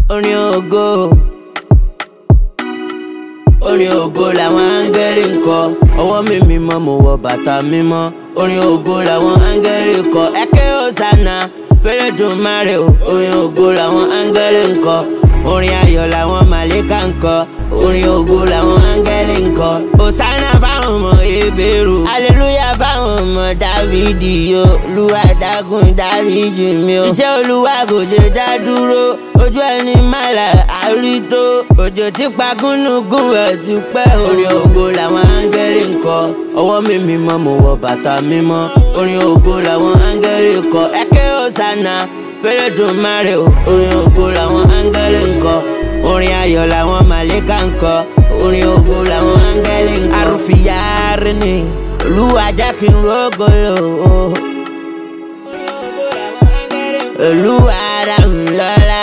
orin ògo orin ògo làwọn áńgẹ́lì ń kọ ọwọ́ mi mímọ́ mo wọ bàtà mímọ́ orin ògo làwọn áńgẹ́lì ń kọ ẹ̀kẹ́ òsànà fẹ́rẹ̀ dùn máre o orin ògo làwọn áńgẹ́lì ń kọ orin ayọ̀ làwọn màlẹ́kà ń kọ orin ògo làwọn áńgẹ́lì ń kọ òsànà fáwọn ọmọ ebèrú aleluya fáwọn ọmọ dávidi o olúwa dákun dáríjì mi o iṣẹ́ olúwa kò ṣe dá dúró ojú ẹni mọ́lá àrító òjò tí pagúnugún ẹ̀ ti pẹ́ orin ògo làwọn áńgẹ́lì ń kọ ọwọ́ mi mímọ́ mo wọ bàtà mímọ́ orin ògo làwọn áńgẹ́lì ń kọ ẹ̀kẹ́ òsànà fẹ́rẹ̀ dùn máre o orin ògo làwọn áńgẹ́lì ń kọ orin ayọ̀ làwọn màlẹ́kà ń kọ orin ògo làwọn áńgẹ́lì ń kọ. arúfìyàrí ni olúwa jẹ́ kí n rógolo o. olúwa dáhùn lọ́la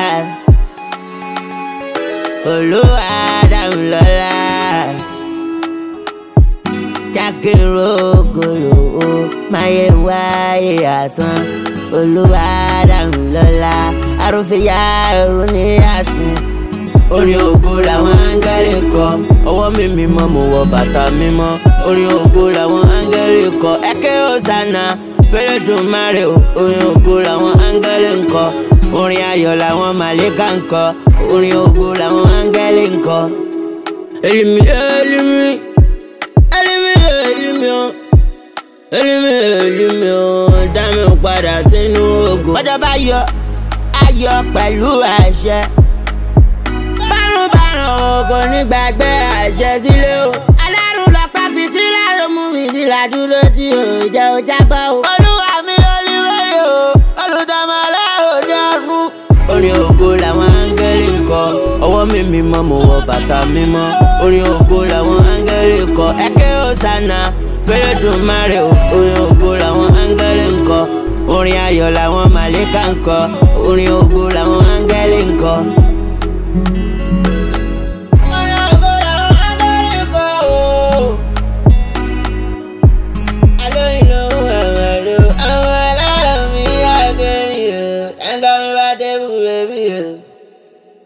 olúwa dáhùn lọ́la jẹ́ kí n rógolo o. máyé wáyé àsán olúwa dáhùn lọ́la arúfìyàrí ni àsìn orin ògo làwọn áńgẹ́lì kọ ọwọ́ mi mímọ́ mo wọ bàtà mímọ́ orin ògo làwọn áńgẹ́lì kọ ẹ̀kẹ́ òsànà fẹ́rẹ̀ dùn máre o orin ògo làwọn áńgẹ́lì ń kọ orin ayọ̀ làwọn màlẹ́kà ń kọ orin ògo làwọn áńgẹ́lì ń kọ. elimi elimi elimi elimi o elimi elimi o dá mi padà sínú ògo. bọ́jọ́ bá yọ ayọ̀ pẹ̀lú àṣẹ bárùnbárùn kò ní gbàgbé àṣẹ sílé o. alárùn lọ́pàá fìtílà ló mú mi sílá dúró tí ò jẹ́ ò jábọ́ o. olúwa mi olúwẹ̀rẹ̀ o olùdámọ̀ aláòdì ọ̀run. orin ògo làwọn áńgẹ́lì ń kọ ọwọ́ mi mímọ́ mo wọ bàtà mímọ́ orin ògo làwọn áńgẹ́lì ń kọ ẹ̀kẹ́ òsànà fẹ́rẹ̀ dùn máre o orin ògo làwọn áńgẹ́lì ń kọ orin ayọ̀ làwọn màlẹ́kà ń kọ orin ògo làwọn áńgẹ́lì ń kọ.